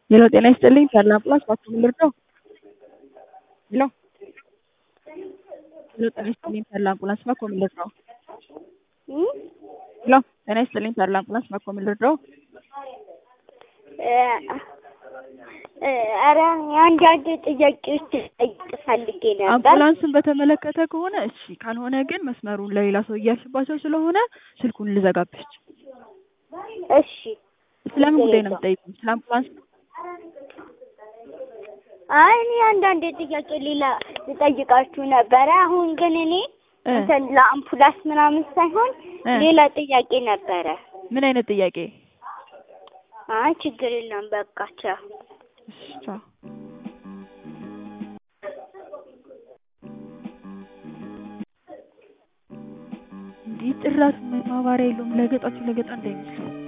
ሄሎ ጤና ይስጥልኝ ተድላ አምቡላንስ እባክዎ ምን ልርዳዎ? ሄሎ ሄሎ ጤና ይስጥልኝ ተድላ አምቡላንስ እባክዎ ምን ልርዳዎ? ሄሎ ጤና ይስጥልኝ ተድላ አምቡላንስ እባክዎ ምን ልርዳዎ? ኧረ አንዳንድ ጥያቄዎች ልጠይቅ ፈልጌ ነበር። አምቡላንስን በተመለከተ ከሆነ እሺ፣ ካልሆነ ግን መስመሩን ለሌላ ሰው እያልሽባቸው ስለሆነ ስልኩን ልዘጋብሽ። እሺ ስለምን ጉዳይ ነው የምትጠይቁኝ? ስለ አምቡላንስ ነው? አይ እኔ አንዳንድ ጥያቄ ሌላ ልጠይቃችሁ ነበረ። አሁን ግን እኔ እ እንትን ለአምቡላንስ ምናምን ሳይሆን እ ሌላ ጥያቄ ነበረ። ምን አይነት ጥያቄ? አይ ችግር የለም በቃ ቻው። እሺ ቻው። እንዲህ ጭራሽ ማባሪያ የለውም። ለገጣችሁ ለገጣ እንዳይመስለው